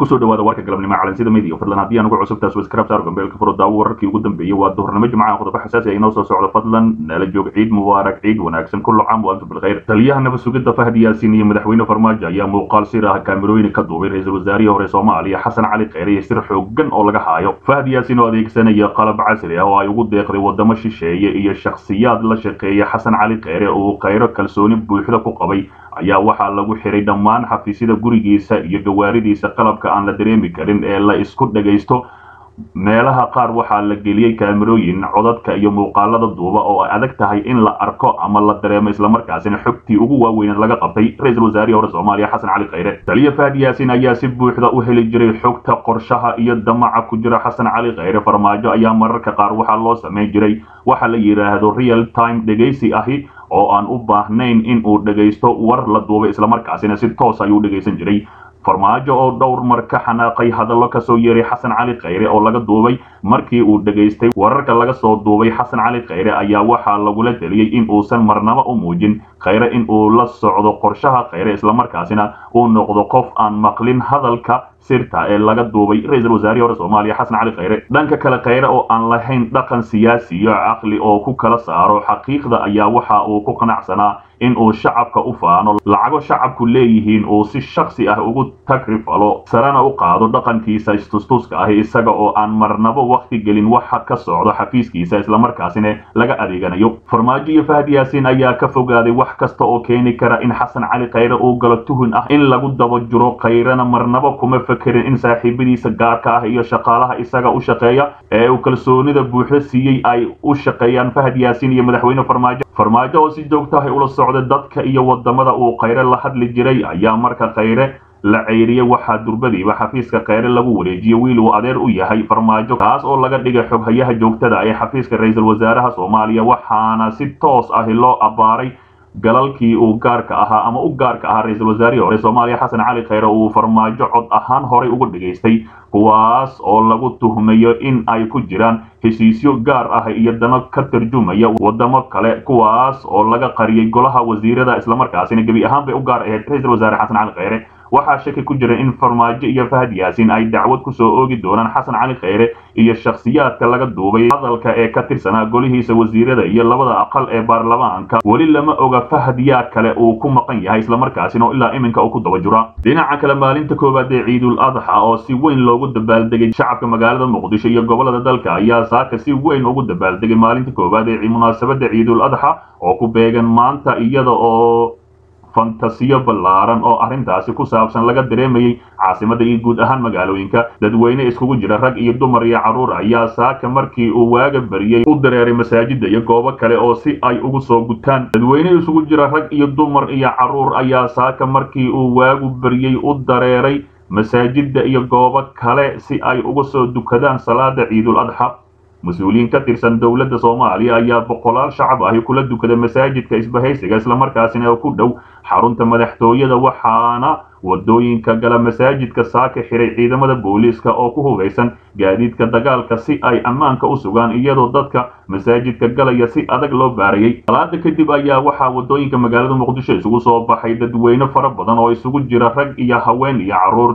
kusoo dhawaada warka galabnimo calansida media fadlan haddii aan ugu cusubtaas waskrab saar gambeelka furo daawo wararkii ugu dambeeyey waa duhurnimo jimcaha qodobo xasaasi ah inoo soo socdo fadlan nala joog ciid mubaarak ciid wanaagsan kullu caam wa antum bilkhayr taliyaha nabad sugidda fahdi yaasiin iyo madaxweyne farmaajo ayaa muuqaal sir ah kaamirooyin ka duubay ra-iisul wasaarihii hore soomaaliya xasan cali kheyre iyo sir xoogan oo laga haayo fahdi yaasiin oo adeegsanaya qalab casri ah oo ay ugu deeqday wadamo shisheeye iyo shakhsiyaad la shaqeeya xasan cali kheyre oo uu kheyro kalsooni buuxda ku qabay ayaa waxaa lagu xiray dhammaan xafiisyada gurigiisa iyo gawaaridiisa qalabka aan la dareemi karin ee la isku dhagaysto meelaha qaar waxaa la geliyey kaamirooyin codadka iyo muuqaalada duuba oo ay adag tahay in la arko ama la dareemo islamarkaasina xogtii ugu waaweyneed laga qabtay ra-iisul wasaarihii hore soomaaliya xasan cali kheyre taliya fahdi yaasiin ayaa si buuxda u heli jiray xogta qorshaha iyo damaca ku jira xasan cali kheyre farmaajo ayaa mararka qaar waxaa loo samayn jiray waxa la yidhaahdo real time dhegaysi ahi oo aan u baahnayn in uu dhegaysto war la duubay islamarkaasina si toos ayuu dhegaysan jiray farmaajo oo dhowr mar ka xanaaqay hadallo kasoo yeeray xasan cali kheyre oo laga duubay markii uu dhegaystay wararka laga soo duubay xasan cali kheyre ayaa waxaa lagula teliyey in uusan marnaba u muujin kheyre in uu la socdo qorshaha kheyre islamarkaasina uu noqdo qof aan maqlin hadalka sirta ee laga duubay ra-iisul wasaarihii hore soomaaliya xasan cali kheyre dhanka kale kheyre oo aan lahayn dhaqan siyaasi iyo caqli oo ku kala saaro xaqiiqda ayaa waxa uu ku qanacsanaa in uu shacabka u faano lacago shacabku leeyihiin uu si shaksi ah ugu tagrifalo sarena u qaado dhaqankiisa istustuska ahi isaga oo aan marnabo wakti gelin waxa ka socdo xafiiskiisa islamarkaasina laga adeeganayo farmaajo iyo fahdi yaasiin ayaa ka fogaaday wax kasta oo keeni kara in xasan cali kheyre uu galo tuhun ah in lagu daba jiro kheyrena marnabo kuma fekerin in saaxiibadiisa gaarka ah iyo shaqaalaha isaga u shaqeeya ee uu kalsoonida buuxda siiyey ay u shaqeeyaan fahdi yaasiin iyo madaxweyne farmaajo farmaajo oo si joogtahay ula socda dadka iyo wadamada uu kheyre la hadli jiray ayaa marka kheyre la ceyriyey waxaa durbadiiba xafiiska kheyre lagu wareejiyey wiil uu adeer u yahay farmaajo kaas oo laga dhigay xoghayaha joogtada ee xafiiska ra-iisul wasaaraha soomaaliya waxaana si toos ahi loo abbaaray galalkii uu gaarka ahaa ama u gaarka ahaa ra-iisul wasaarihii hore soomaaliya xasan cali kheyre uu farmaajo cod ahaan horay uga dhegaystay kuwaas oo lagu tuhmayo in ay ku jiraan heshiisyo gaar ah iyo dano ka tarjumaya wadamo kale kuwaas oo laga qariyey golaha wasiirada islamarkaasina gebi ahaan bay u gaar ahayd ra-iisul wasaare xasan cali kheyre waxaa shaki ku jira in farmaajo iyo fahad yaasiin ay dacwad ku soo oogi doonaan xasan cali kheyre iyo shakhsiyaadka laga duubay hadalka ee ka tirsanaa golihiisa wasiirada iyo labada aqal ee baarlamaanka weli lama oga fahad yaa kale uu ku maqan yahay islamarkaasina oo ilaa iminka uu ku daba jura dhinaca kale maalinta koowaad ee ciidul adxa oo si weyn loogu dabaaldegay shacabka magaalada muqdisho iyo gobolada dalka ayaa saaka si weyn ugu dabaaldegay maalinta koowaad ee munaasabada ciidul adxa oo ku beegan maanta iyada oo fantasiyo ballaaran oo arrintaasi ku saabsan laga dareemayey caasimada iyo guud ahaan magaalooyinka dadweyne iskugu jira rag iyo dumar iyo carruur ayaa saaka markii uu waaga bariyey u dareeray masaajida iyo goobo kale oo si ay ugu soo gutaan dadweyne isugu jira rag iyo dumar iyo carruur ayaa saaka markii uu waagu bariyey u dareeray masaajida iyo goobo kale si ay uga soo dukadaan salaada ciidul adxa mas-uuliyiin ka tirsan dowladda soomaaliya ayaa boqolaal shacab ahi kula dukada masaajidka isbahaysiga islamarkaasina ku dhow xarunta madaxtooyada waxaana wadooyinka gala masaajidka saaka xiray ciidamada booliiska oo ku hubeysan gaadiidka dagaalka si ay ammaanka u sugaan iyadoo dadka masaajidka galaya si adag loo baarayey salaada kadib ayaa waxaa wadooyinka magaalada muqdisho isugu soo baxay dadweyne fara badan oo isugu jira rag iyo haween iyo carruur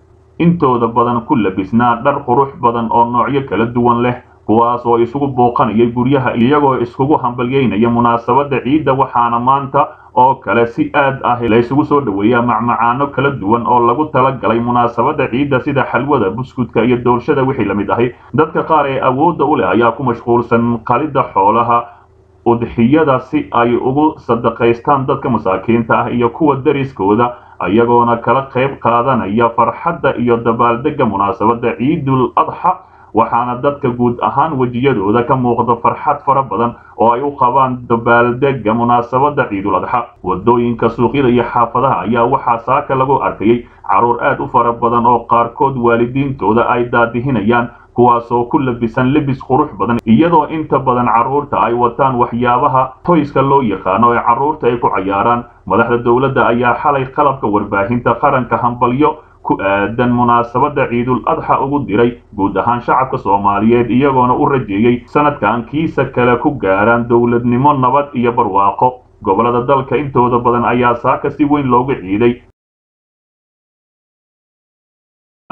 intooda badan ku labisnaa dhar qurux badan oo noocyo kala duwan leh kuwaas oo isugu booqanayay guryaha iyagoo iskugu hambalyeynaya munaasabada ciidda waxaana maanta oo kale si aad ah la isugu soo dhoweeyaa macmacaano kala duwan oo lagu talagalay munaasabada ciidda sida xalwada buskudka iyo doorshada wixii la mid ahi dadka qaar ee awoodda u leh ayaa ku mashquulsan qalidda xoolaha udxiyada si ay ugu sadaqaystaan dadka masaakiinta ah iyo kuwa dariskooda iyagoona kala qayb qaadanaya farxadda iyo dabaaldega munaasabada ciidul adxa waxaana dadka guud ahaan wejiyadooda ka muuqda farxad fara badan oo ay u qabaan dabaaldega munaasabada ciidul adxa wadooyinka suuqyada iyo xaafadaha ayaa waxaa saaka lagu arkayey carruur aad u fara badan oo qaarkood waalidiintooda ay daadihinayaan kuwaasoo ku labisan lebis qurux badan iyadoo inta badan carruurta ay wataan waxyaabaha toyska loo yaqaano ee carruurta ay ku cayaaraan madaxda dowladda ayaa xalay qalabka warbaahinta qaranka hambalyo ku aadan munaasabada ciidul adxa ugu diray guud ahaan shacabka soomaaliyeed iyagoona u rajeeyey sanadkan kiisa kale ku gaaraan dowladnimo nabad iyo barwaaqo gobolada dalka intooda badan ayaa saaka si weyn looga ciiday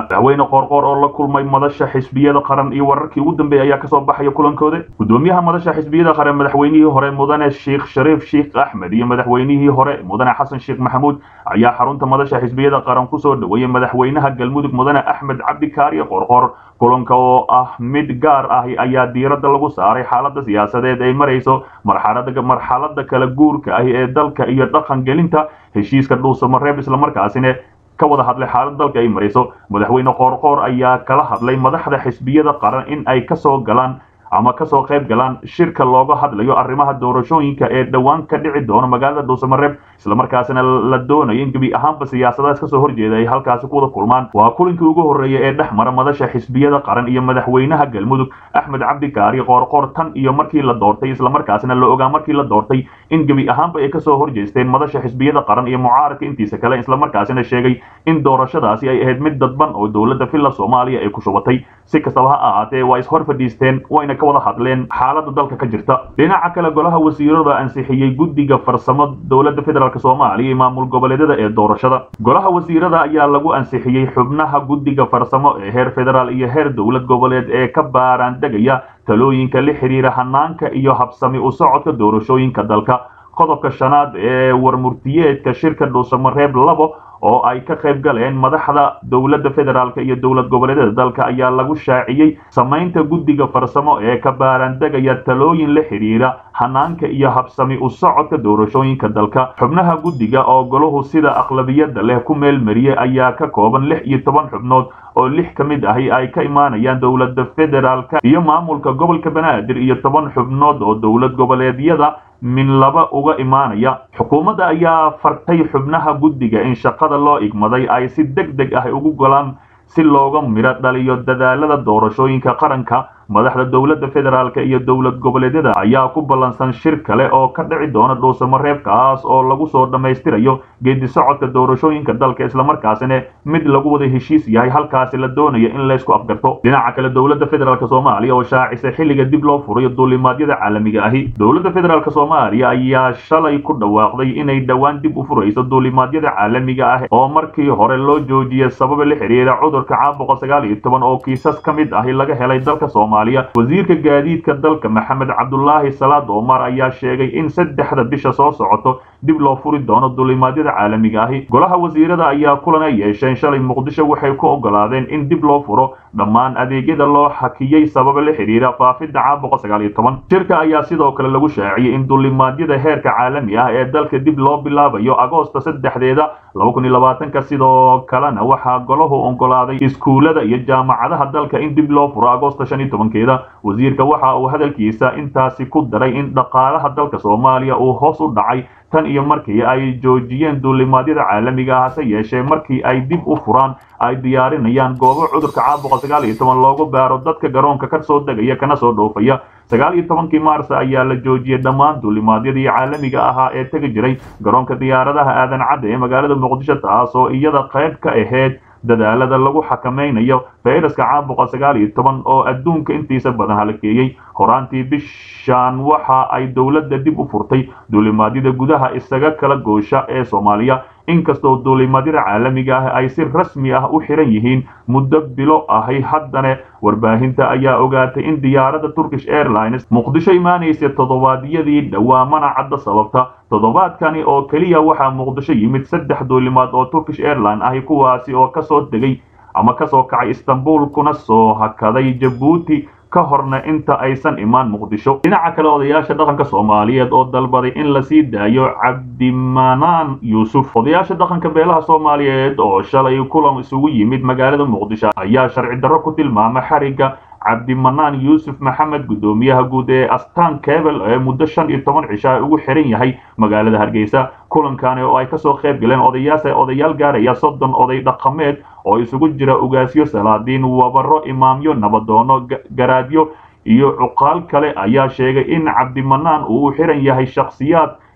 madaxweyne qoorqoor oo la kulmay madasha xisbiyada qaran iyo wararkii ugu dambeeyay ayaa kasoo baxaya kulankooda gudoomiyaha madasha xisbiyada qaran madaxweynihii hore mudane sheekh shariif sheekh axmed iyo madaxweynihii hore mudane xasan sheekh maxamuud ayaa xarunta madasha xisbiyada qaran kusoo dhaweeyey madaxweynaha galmudug mudane axmed cabdikaariye qoorqoor kulanka oo ah mid gaar ah ayaa diiradda lagu saaray xaalada siyaasadeed ay marayso marxalada marxalada kala guurka ah ee dalka iyo dhaqan gelinta heshiiska dhuusamareeb islamarkaasina ka wada hadlay xaalad dalka ay marayso madaxweyne qoorqoor ayaa kala hadlay madaxda xisbiyada qaran in ay kasoo galaan ama kasoo qayb galaan shirka looga hadlayo arrimaha doorashooyinka ee dhowaan ka dhici doona magaalada dhuusamareeb islamarkaasina la doonayo in gebi ahaanba siyaasadahaas kasoo horjeeda ay halkaasi ku wada kulmaan waa kulinkii ugu horreeyay ee dhex mara madasha xisbiyada qaran iyo madaxweynaha galmudug axmed cabdikaari qoorqoor tan iyo markii la doortay islamarkaasina la ogaa markii la doortay in gebi ahaanba ay kasoo horjeesteen madasha xisbiyada qaran iyo mucaaradka intiisa kale islamarkaasina sheegay in doorashadaasi ay ahayd mid dadban oo dowladda villa soomaaliya ay ku shubatay si kastaba ha ahaatee waa ishor fadhiisteen wayna ka wada hadleen xaalada dalka ka jirta dhinaca kale golaha wasiirada ansixiyey guddiga farsamo dowladda federaalk soomaaliya iyo maamul goboleedyada ee doorashada golaha wasiirada ayaa lagu ansixiyey xubnaha guddiga farsamo ee heer federaal iyo heer dowlad goboleed ee ka baaraan degaya talooyinka la xiriira hanaanka iyo habsami u socodka doorashooyinka dalka qodobka shanaad ee warmurtiyeedka shirka dhuusamareeb labo oo ay ka qayb galeen madaxda dowladda federaalk iyo dowlad goboleedyada dalka ayaa lagu shaaciyey samaynta guddiga farsamo ee ka baaraandegaya talooyin la xidhiira hanaanka iyo habsami u socodka doorashooyinka dalka xubnaha guddiga oo golahu sida aqlabiyadda leh ku meel mariyey ayaa ka kooban lix iyo toban xubnood oo lix ka mid ahi ay ka imaanayaan dowladda federaalka iyo maamulka gobolka banaadir iyo toban xubnood oo dowlad goboleedyada min laba uga imaanaya xukuumadda ayaa fartay xubnaha guddiga in shaqada loo igmaday ay si deg deg ah ugu golaan si looga midho dhaliyo dadaalada doorashooyinka qaranka madaxda dowladda federaalk iyo dowlad goboleedyada ayaa ku ballansan shir kale oo ka dhici doona dhuusamareebkaas oo lagu soo dhammaystirayo geedi socodka doorashooyinka dalka islamarkaasina mid lagu wada heshiis yahay halkaasi la doonayo in laysku afgarto dhinaca kale dowladda federaalk soomaaliya oo shaacisay xilliga dib loo furayo duulimaadyada caalamiga ahi dowladda federaalk soomaaliya ayaa shalay ku dhawaaqday inay dhowaan dib u furayso duulimaadyada caalamiga ah oo markii hore loo joojiyay sababa la xiriira cudurka caabuqa sagaal iyo toban oo kiisas ka mid ahi laga helay dalka soomaaliya wasiirka gaadiidka dalka maxamed cabdulaahi salaad omar ayaa sheegay in saddexda bisha soo socoto dib loo furi doono duulimaadyada caalamiga ahi golaha wasiirada ayaa kulan ay yeesheen shalay muqdisho waxay ku ogolaadeen in dib loo furo dhammaan adeegyada loo xakiyey sababa la xidhiira faafidda caabuqa sagaal iyo toban shirka ayaa sidoo kale lagu shaaciyey in duulimaadyada heerka caalami ah ee dalka dib loo bilaabayo agoosta saddexdeeda laba kun iyo labaatanka sidoo kalena waxaa golahu ogolaaday iskuulada iyo jaamacadaha dalka in dib loo furo agoosta shan iyo tobankeeda wasiirka waxa uu hadalkiisa intaasi ku daray in dhaqaalaha dalka soomaaliya uu hoos u dhacay tan iyo markii ay joojiyeen duulimaadyada caalamiga ah hase yeeshee markii ay dib u furaan ay diyaarinayaan goobo cudurka caabuqa sagaal iyo toban loogu baaro dadka garoonka ka soo degaya kana soo dhoofaya sagaal iyo tobankii maars ayaa la joojiyey dhammaan duulimaadyadii caalamiga ahaa ee tegi jiray garoonka diyaaradaha aadan cadde ee magaalada muqdisho taasoo iyada qayb ka ahayd dadaalada lagu xakamaynayo fayraska caabuqa sagaal iyo toban oo adduunka intiisa badan halakeeyey horaantii bishaan waxa ay dowladda dib u furtay duulimaadyada gudaha isaga kala goosha ee soomaaliya inkastoo duulimaadyada caalamiga ah ay si rasmi ah u xiran yihiin muddo bilo ahay haddana warbaahinta ayaa ogaatay in diyaaradda turkish airlines muqdisho imaanaysa toddobaadyadii dhawaamana cadda sababta toddobaadkani oo keliya waxaa muqdisho yimid saddex duulimaad oo turkish airline ahi kuwaasi oo kasoo degay ama kasoo kacay istanbul kuna soo hakaday jabuuti ka horna inta aysan imaan muqdisho dhinaca kale odayaasha dhaqanka soomaaliyeed oo dalbaday in lasii daayo cabdimanaan yuusuf odayaasha dhaqanka beelaha soomaaliyeed oo shalay kulan isugu yimid magaalada muqdisho ayaa sharci darro ku tilmaamay xarigga cabdimanaan yuusuf maxamed guddoomiyaha guud ee astaan kebel ee muddo shan iyo toban cisho ay ugu xiran yahay magaalada hargeysa kulankani oo ay kasoo qayb galeen odayaas odayaal gaaraya soddon oday dhaqameed oo isugu jira ugaasyo salaadiin wabaro imaamyo nabadoono garaadyo iyo cuqaal kale ayaa sheegay in cabdimanaan uu u xiran yahay shakhsiyaad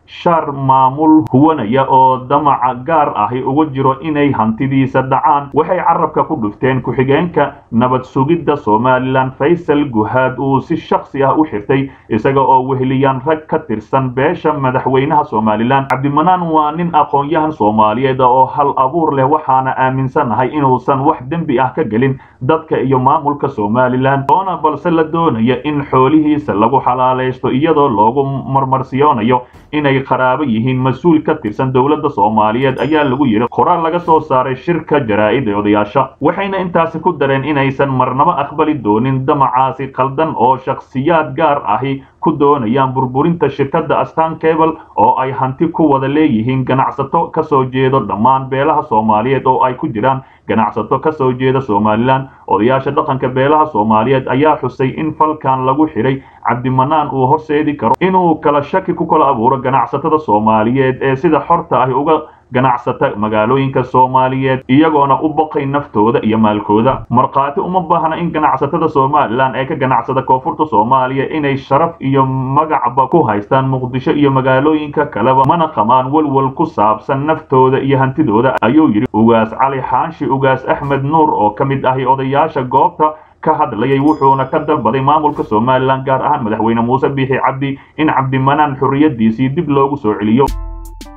shar maamul huwanaya oo damaca gaar ahi uga jiro inay hantidiisa dhacaan waxay carabka ku dhufteen ku-xigeenka nabad sugidda somalilan faysal guhaad uu si shaksi ah u xirtay isaga oo weheliyaan rag ka tirsan beesha madaxweynaha somalilan cabdimanaan waa nin aqoon-yahan soomaaliyeed oo hal abuur leh waxaana aaminsanahay inuusan wax dembi ah ka gelin dadka iyo maamulka somalilan oona balse la doonaya in xoolihiisa lagu xalaalaysto iyadoo loogu marmarsiyoonayo inay qaraabo yihiin mas-uul ka tirsan dowladda soomaaliyeed ayaa lagu yidhi qoraal laga soo saaray shirka jaraa'id ee odayaasha waxayna intaasi ku dareen inaysan marnabo aqbali doonin damacaasi qaldan oo shakhsiyaad gaar ahi ku doonayaan burburinta shirkadda astan cable oo ay hanti ku wada leeyihiin ganacsato ka soo jeedo dhammaan beelaha soomaaliyeed oo ay ku jiraan ganacsato ka soo jeeda somalilan odayaasha dhaqanka beelaha soomaaliyeed ayaa xusay in falkan lagu xidhay cabdimanaan uu horseedi karo inuu kala shaki ku kala abuuro ganacsatada soomaaliyeed ee sida xorta ahi uga ganacsata magaalooyinka soomaaliyeed iyagoona u baqay naftooda iyo maalkooda markhaati uma baahna in ganacsatada somalilan ee ka ganacsada koonfurta soomaaliya inay sharaf iyo magacba ku haystaan muqdisho iyo magaalooyinka kaleba mana qamaan walwal ku saabsan naftooda iyo hantidooda ayuu yidhi ugaas cali xaanshi ugaas axmed nuur oo ka mid ahi odayaasha goobta ka hadlayay wuxuuna ka dalbaday maamulka somalilan gaar ahaan madaxweyne muuse biixi cabdi in cabdimanaan xorriyadiisii dib loogu soo celiyo